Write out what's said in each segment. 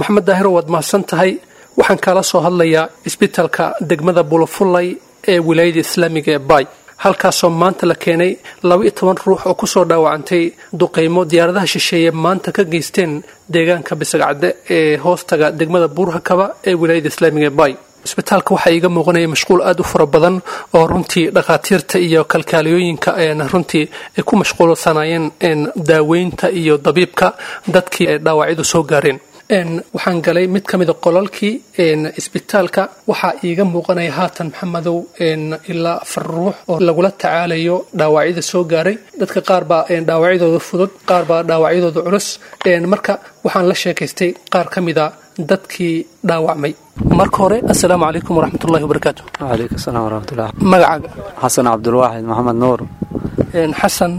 maxamed daahiro waad mahadsan tahay waxaan kaala soo hadlayaa isbitaalka degmada bulafullay ee wilaayada islaamiga ee baay halkaasoo maanta la keenay laba iyo toban ruux oo kusoo dhaawacantay duqaymo diyaaradaha shisheeye maanta ka geysteen deegaanka bisagcadde ee hoostaga degmada buurhakaba ee wilaayada islaamiga ee baay isbitaalka waxaa iiga muuqanaya mashquul aada u fara badan oo runtii dhakhaatiirta iyo kalkaaliyooyinka runtii ay ku mashquulsanayeen daaweynta iyo dabiibka dadkii ay dhaawacyadu soo gaareen waxaan galay mid ka mida qolalkii isbitaalka waxaa iiga muuqanaya haatan maxamedow ilaa afar ruux oo lagula tacaalayo dhaawacyada soo gaaray dadka qaar baa dhaawacyadooda fudud qaar baa dhaawacyadooda culus marka waxaan la sheekaystay qaar ka mida dadkii dhaawacmay marka hore assalaamu calaykum waraxmatullahi wabarakaatu wacalaykum asalaam waraxmatullah magacaaga xasan cabdulwaaxid maxamed nuur xasan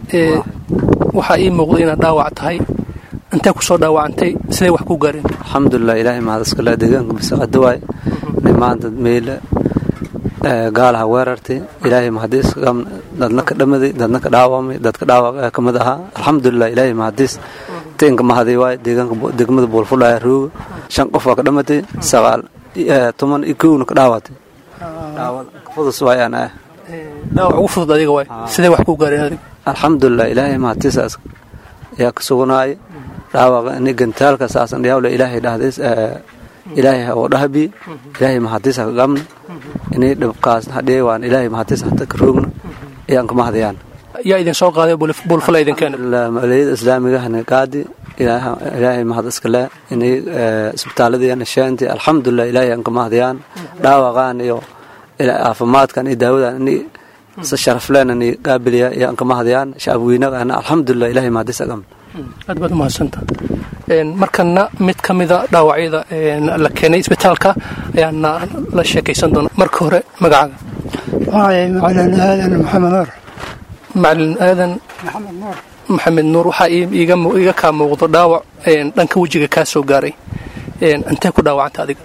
waxaa ii muuqda inaad dhaawac tahay intee kusoo dhaawacantay siday wax ku gaareen alxamdulilah ilaahay mahad iskale deegaanka bisaqada waay maanta meyle gaalaha weerartay ilaahay mahadiis dadna ka dhamaday dadna ka dhaawamay dadka dhaawac kamid ahaa alxamdulilah ilaahay mahadiis tinka mahaday waay deegaanka degmada buulfulaya rooga shan qof waa ka dhamatay sagaal toban iyo kowna ka dhaawatay fudus waay aan ah dhaawac ugu fudud adiga waay siday wax ku gaareen adiga alxamdulilah ilaahay mahadiisaas ayaa ka suganaaya dhaawaqa ini gantaalka saasan dhiyawle ilaahay dhahdays ilaahay oo dhahabi ilaahay mahadiisa ka gamna inay dhibkaas hadhee waan ilaahay mahadiisa hata ka roogna ayaan ka mahadayaan yaa idin soo qaaday buulfula idin keena maliyada islaamigahana qaadi ilaahay mahad iskale inay isbitaaladiyana sheenti alxamdulilah ilaahay aan ka mahadayaan dhaawaqaan iyo caafimaadkan iyo daawadan inay si sharafleen inay qaabiliya ayaan ka mahadayaan shacabweynagana alxamdulilah ilaahay mahadiisa gamna aad baad umahadsanta markana mid ka mida dhaawacyada la keenay isbitaalka ayaana la sheekaysan doona marka hore magacaaga macalin aadan maxamed nuur macalin aadan maxamed nuur waxaa iiga kaa muuqdo dhaawac dhanka wejiga kaa soo gaaray intee ku dhaawacanta adiga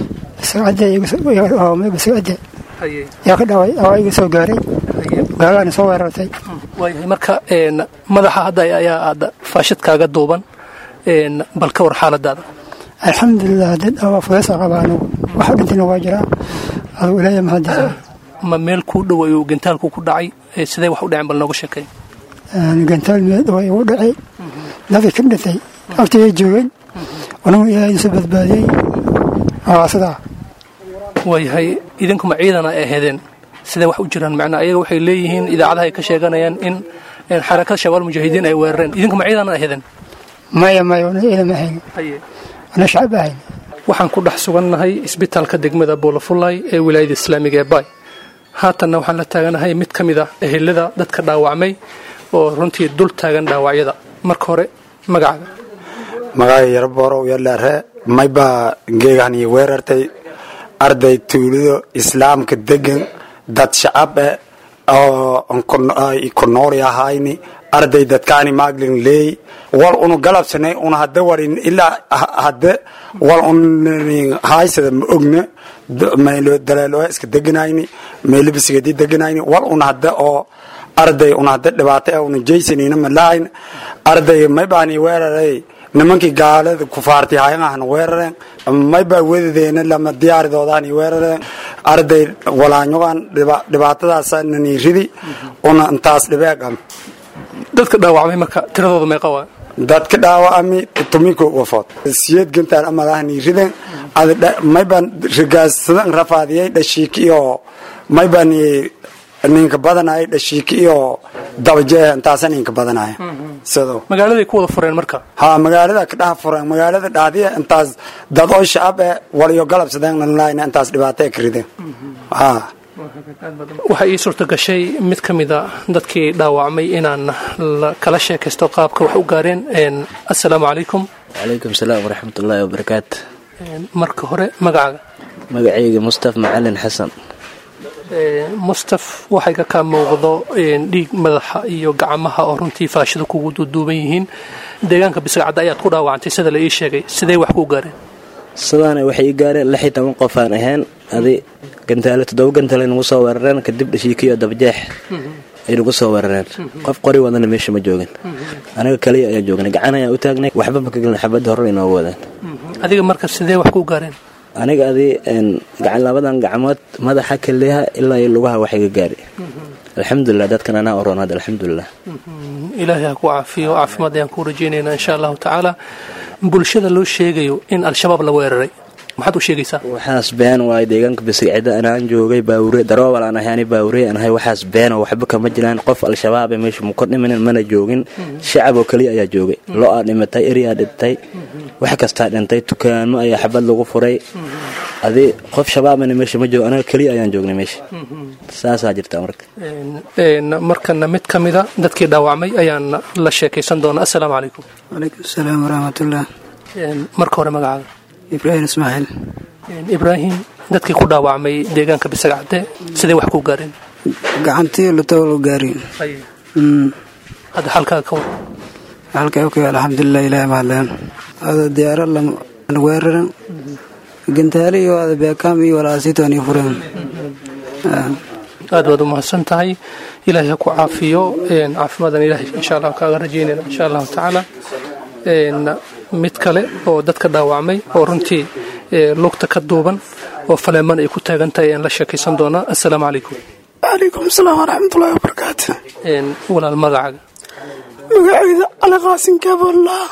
bisacade yaa ka dhaaway dhaawac iga soo gaaray gaalaana soo weerartay waayahay marka madaxa hadda ayaa aada faashadkaaga duuban bal ka war xaaladaada alxamdulilah dad dhaawac fudeesa qaba anigu waxa dhintayna waa jiraa adugu ilaahay mahadiisa ma meel kuu dhow ayuu gantaalku ku dhacay sidee wax u dhaceen bal nooga sheekay gantaal meel dhow igu dhacay dadka ka dhintay agtayay joogeen anigu ilaahay isu badbaadiyey waa sidaa waayahay idinkuma ciidana ay aheedeen sidee wax u jiraan macnaa ayaga waxay leeyihiin idaacadaha ay ka sheeganayaan in xarakada shabaal mujaahidiin ay weerareen idinkuma ciidana aheedeen maya maya wana ciidan ma ahayn wana shacab ahayn waxaan ku dhex sugannahay isbitaalka degmada boolafulay ee wilaayada islaamiga ee baay haatanna waxaan la taaganahay mid ka mid a ehelada dadka dhaawacmay oo runtii dul taagan dhaawacyada marka hore magacaaga magacay yarborow yalaare maybaa geegahani weerartay arday tuulido islaamka degan dad shacab eh oo konoori ahayni arday dadkaani maaglin leey wal unu galabsanay una hada warin ilaa hade wal un haysada ma ogna maylo daleelo iska deganayni maylo bisigadi deganayni wal una hada oo arday una hada dhibaato eh una jaysanina malahayn arday maybaani weeraray nimankii gaalada kufaarti hayangahana weerareen maybaa wedadeena lama diyaaridoodaani weerareen arday walaanyogan dhibaatadaasnani ridi una intaas dhibeegam dadka dhaawacmay marka tiradooda meeqa waa dadka dhaawacami tumiko wafood siyad gantaan amalahani riden maybaan rigaassadan rafaadiyay dhashiiki iyo maybaan ninka badanaya dhashiiki iyo dabajeeh intaasa ninka badanaya sido magaaladay ku wada fureen marka ha magaalada ka dhaha fureen magaalada dhaadiya intaas dad oo shacab eh waliyo galabsadeen nalahayna intaas dhibaato ka rideen ha waxaa ii suurta gashay mid ka mida dadkii dhaawacmay inaan kala sheekaysto qaabka wax u gaareen assalaamu calaykum calaykum salaam waraxmatullaahi wabarakaatu marka hore magacaaga magacayga mustaf macalin xasan mustaf waxay ka kaa muuqdo dhiig madaxa iyo gacmaha oo runtii faashida kugu duuduuban yihiin deegaanka bisgacadda ayaad ku dhaawacantay sida la ii sheegay sidee wax ku gaareen sidaana waxay ii gaareen lix iyo toban qof aan ahayn adi gantaale toddoba gantaale nagu soo weerareen kadib dhashiikiyo dabajeex ay nagu soo weerareen qof qori wadana meesha ma joogin anaga kaliya ayaa joognay gacan ayaan u taagnay waxba ma ka gelin xabadda horre inoogu wadaan adiga marka sidee wax ku gaareen aniga adi gacan labadan gacmood madaxa keliyaha ilaa iyo lugaha wax iga gaari alxamdulilah dadkan anaa oronaad alxamdulilah ilaahay ha ku caafiyo caafimaad ayaan ku rajaynaynaa insha allahu tacaala bulshada loo sheegayo in al-shabaab la weeraray maxaad u sheegaysaa waxaas been waayo deegaanka bisigcida anaan joogay baawure daroobal aan ahay ani baawure aan ahay waxaas beeno waxba kama jiraan qof al-shabaab ee meesha muka dhimanin mana joogin shacab oo keliya ayaa joogay lo-aa dhimatay eryaa dhintay wax kastaa dhintay dukaamo ayaa xabad lagu furay adi qof shabaabana meesha ma joogo anaga keliya ayaan joognay meesha saasaa jirta marka markana mid ka mida dadkii dhaawacmay ayaan la sheekaysan doonaa assalaamu calaykum calaykum asalaam waraxmatullah marka hore magacaaga ibraahim ismaaciil ibraahim dadkii ku dhaawacmay deegaanka bisagacde sidee wax ku gaareen gacantii lutowlo gaari hadda xalkaaga ka war halkay okay alxamdulilah ilahi mahadleen ada diyaaro weeraran gantaali iyo ada beekaam iyo walaasiitoon iyo fureen aad baad u mahadsan tahay ilaahay ha ku caafiyo caafimaadana ilahay insha allah kaaga rajaynayna insha allahu tacaala mid kale oo dadka dhaawacmay oo runtii lugta ka duuban oo faleeman ay ku taagan tahay ayaan la sheekaysan doonaa assalaamu calaykum calaykum asalaam waraxmatullahi wabarakaatu walaal magacaaga magacayda cali qaasin kaboollah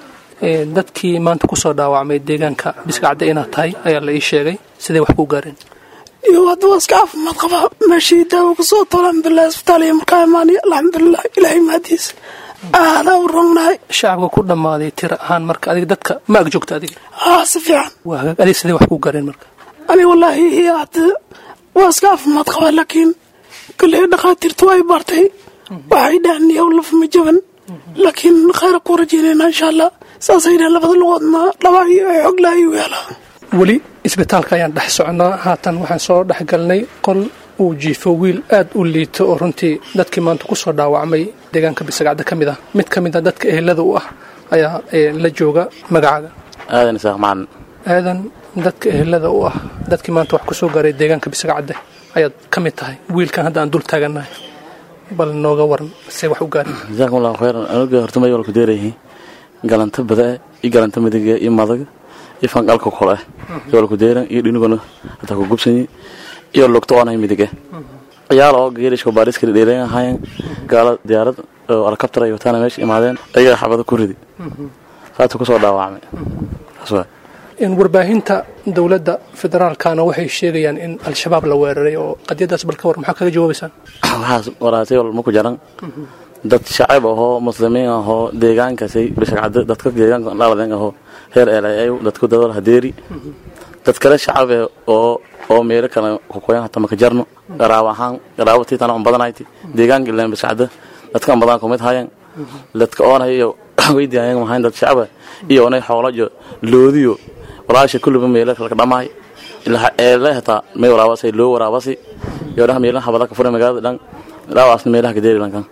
dadkii maanta kusoo dhaawacmay deegaanka bisgacde inaad tahay ayaa la ii sheegay sidee wax ku gaareen iyo hadda waa iska caafimaad qabaa meeshii daawo kusoo tolo alxamdulilah isbitaal iyo markaa imaanay alxamdulilah ilaahay mahadiisa aadaa u rognahay shacabka ku dhammaaday tira ahaan marka adiga dadka ma ag joogta adiga haa si fiican waa hagaag adiga sidee wax ku gaareen marka ani wallaahi hadda waa iska caafimaad qabaa laakiin kolley dhakhaatiirtu way baartay waxay dhahan yow lafma jaban laakiin khayra ku rajaynayna insha allah saasay dhahan labada lugoodna dhabaagii ay xoglaayi u yaalaa weli isbitaalka ayaan dhex socnaa haatan waxaan soo dhex galnay qol uu jiifo wiil aad u liito oo runtii dadkii maanta kusoo dhaawacmay deegaanka bisagacda ka mid ah mid ka mid a dadka ehelada u ah ayaa la jooga magacaaga aadan isaaq macalin aadan dadka ehelada u ah dadkii maanta wax kusoo gaaray deegaanka bisagacde ayaad ka mid tahay wiilkan hadda aan dul taagannahay bal nooga waran see wax u gaareen jazaakum allahu khayran anuga horta may walku deerayihiin galanta badae iyo galanta midiga iyo madaga iyo fanqalka kole iyo walku deeran iyo dhinigona hataa ku gubsanyi iyo lugta oonay midige ciyaal oo geerishka baariskali dheerayn ahaayeen gaala diyaarad oo alkabtar ay wataana meesha imaadeen ayagaa xabado ku ridi saasuu kusoo dhaawacmay saas waay warbaahinta dowladda federaalkana waxay sheegayaan in al-shabaab la weeraray oo qadyadaas bal ka war maxaa kaga jawaabaysaan waxaas waraatay walma ku jaran dad shacab ahoo muslimiin ahoo deegaankaasay bishagcado dadka deegaanka dhaladen ahoo heer eelayayu dadku dadal hadeeri dad kale shacabe oo oo meelo kale kukoyan hata maka jarno garaab ahaan garaabo tiitana on badanayti deegaanka ilaan bishacdo dadka on badan kumid hayan dadka oonay iyo weydiayan mahayn dad shacaba iyo onay xoolajo loodiyo walaasha kulliba meelo kale ka dhamaay ilaa eele hataa may waraabasay loo waraabasi iyo dhaha meelaha habada ka furay magaalada dhan dhaawaasna meelaha ka deeri lankan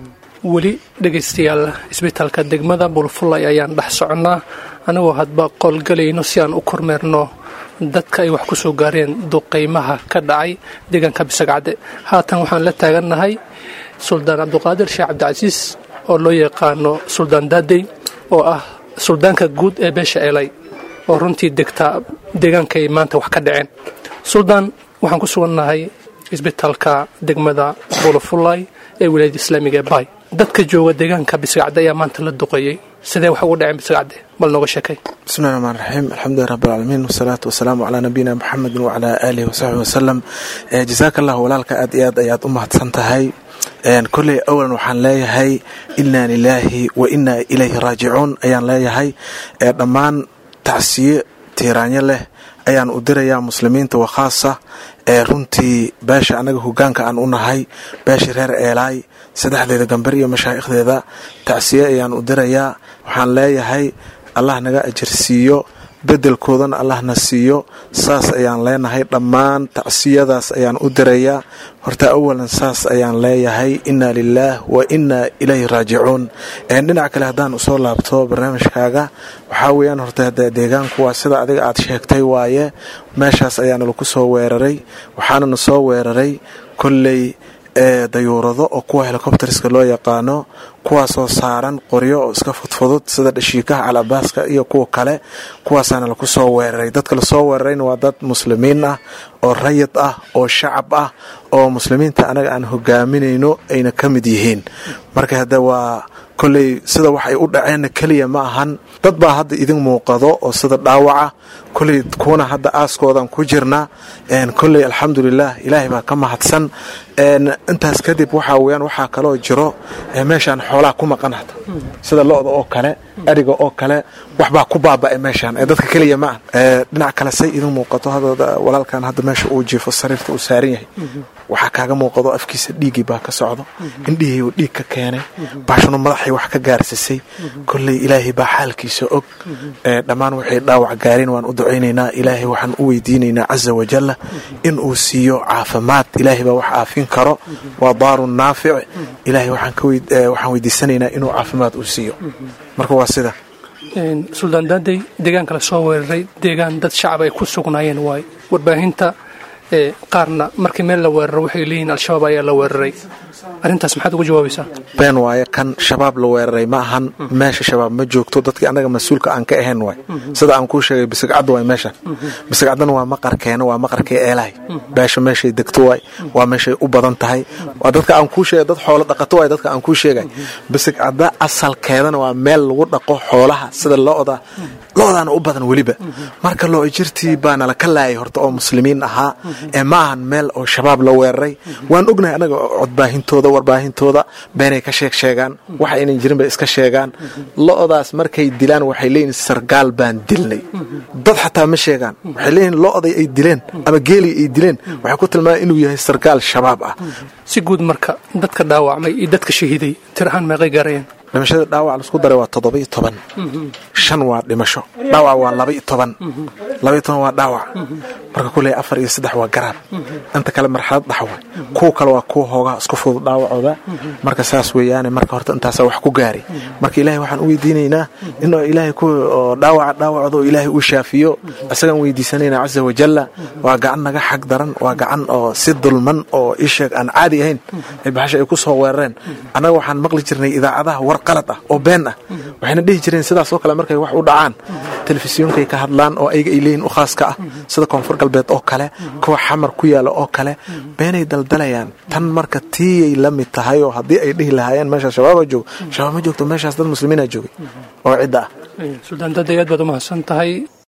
weli dhegaystayaal isbitaalka degmada bulfulay ayaan dhex soconnaa anagoo hadba qolgalayno si aan u kormeerno dadka ay wax ku soo gaareen duqaymaha ka dhacay deegaanka bisagcadde haatan waxaan la taagannahay suldaan cabduqaadir sheekh cabdicasiis oo loo yaqaano suldaan daadey oo ah suldaanka guud ee beesha eelay oo runtii degtaa deegaankay maanta wax ka dhaceen suldaan waxaan ku sugannahay isbitaalka degmada bulufulay ee wilaayada islaamiga ee bay dadka jooga deegaanka bisagacde ayaa maanta la duqeeyey sidee wax ugu dhaceen bisagacde bal nooga sheekay bismillahi raxmaan raxiim alxamdulilah rabbilcaalamiin wasalaatu wasalaamu calaa nabiyina muxamedin wacalaa aalihi wasaxbi wasalam jasaaka allah walaalka aad iyo aad ayaad u mahadsan tahay kolley awalan waxaan leeyahay inaa lilaahi wa inaa ilayhi raajicuun ayaan leeyahay dhammaan tacsiye tiiraanyo leh ayaan u dirayaa muslimiinta wa khaasa ee runtii beesha annaga hogaanka aan u nahay beesha reer eelaay saddexdeeda gambar iyo mashaa'ikhdeeda tacsiye ayaan u dirayaa waxaan leeyahay allah naga ajirsiiyo beddelkoodana allahna siiyo saas ayaan leenahay dhammaan tacsiyadaas ayaan u dirayaa horta awalan saas ayaan leeyahay inaa lilaah wa inaa ilayhi raajicuun dhinac kale haddaan usoo laabto barnaamijkaaga waxaa weeyaan horta deegaanku waa sida adiga aad sheegtay waaye meeshaas ayaana lagu soo weeraray waxaanana soo weeraray kolley dayuurado oo kuwa helikobteriska loo yaqaano kuwaasoo saaran qoryo oo iska fudfudud sida dhashiikaha calabaaska iyo kuwa kale kuwaasaana laku soo weeraray dadka lasoo weerarayna waa dad muslimiin ah oo rayid ah oo shacab ah oo muslimiinta anaga aan hogaaminayno ayna ka mid yihiin marka hadde waa kolley sida wax ay u dhaceenna keliya ma ahan dad baa hadda idin muuqado oo sida dhaawaca kolley kuwana hadda aaskoodan ku jirna kolley alxamdulilah ilaahay baa ka mahadsan intaas kadib waxaa weyaan waxaa kaloo jiro meeshaan xoolaha ku maqan hata sida lo-da oo kale ariga oo kale waxbaa ku baaba'e meeshaan ee dadka keliya ma ah dhinac kale say idin muuqato hadda walaalkan hadda meesha uu jiifo sariirta uu saaran yahay waxaa kaaga muuqado afkiisa dhiiggii baa ka socdo indhihii uu dhiig ka keenay baashuna madaxay wax ka gaarsisay kolley ilaahay baa xaalkiisa og dhammaan waxay dhaawac gaareen waan u ducaynaynaa ilaahay waxaan u weydiinaynaa casa wajalla in uu siiyo caafimaad ilaahay baa wax aafin karo waa daarun naafic ilaahay waxaan weydiisanaynaa inuu caafimaad uu siiyo marka waa sida suldaan daadey deegaanka la soo weeraray deegaan dad shacab ay ku sugnaayeen waay warbaahinta qaarna markii meel la weeraro waxay leeyihiin al-shabaab ayaa la weeraray arrintaas maxaad uga jawaabaysaa been waaye kan shabaab la weeraray ma ahan meesha shabaab ma joogto dadkii annaga mas-uulka aan ka ahayn waay sida aan kuu sheegay bisigcadda waay meeshan bisigcaddana waa maqarkeena waa maqarkii eelahay beesha meeshay degto waay waa meeshay u badan tahay waa dadka aan kuu sheegay dad xoolo dhaqato waay dadka aan kuu sheegay bisigcadda asalkeedana waa meel lagu dhaqo xoolaha sida lo-da lo-daana u badan weliba marka loo jirtii baana laka laayay horta oo muslimiin ahaa ee ma ahan meel oo shabaab la weeraray waan ognahay annaga codbaahintooda warbaahintooda beenay ka sheeg sheegaan waxa aynan jirin bay iska sheegaan lo-daas markay dilaan waxay leeyihin sargaal baan dilnay dad xataa ma sheegaan waxay leeyihin lo-day ay dileen ama geelii ay dileen waxay ku tilmaamaan inuu yahay sargaal shabaab ah si guud marka dadka dhaawacmay iyo dadka shahiiday tir ahaan meeqay gaarayeen dhimashada dhaawac laisku daray waa toddoba-iyo toban shan waa dhimasho dhaawac waa laba-iyo toban laba-iyo toban waa dhaawac marka kuley afar iyo saddex waa garaab inta kale marxalad dhaxwa kuwa kale waa kuwa hoogaa isku fudud dhaawacooda marka saas weeyaane marka horta intaasaa wax ku gaari marka ilaahay waxaan u weydiinaynaa in ilaahay ku dhaawaca dhaawacooda oo ilaahay uu shaafiyo isagaan weydiisanayna casa wajalla waa gacan naga xag daran waa gacan oo si dulman oo isheeg aan caadi ahayn ay baxasha ay ku soo weerareen annaga waxaan maqli jirnay idaacadaha war qalad ah oo been ah waxayna dhihi jireen sidaas oo kale markay wax u dhacaan telefisyonkay ka hadlaan oo ayaga ay leeyihin u khaaska ah sida koonfur galbeed oo kale kuwa xamar ku yaala oo kale beenay daldalayaan tan marka tiiyay la mid tahay oo haddii ay dhihi lahaayeen meeshaas shabaaba joogo shabaab ma joogto meeshaas dad muslimiina joogay oo cidda ah suldaan daday aad baad u mahadsan tahay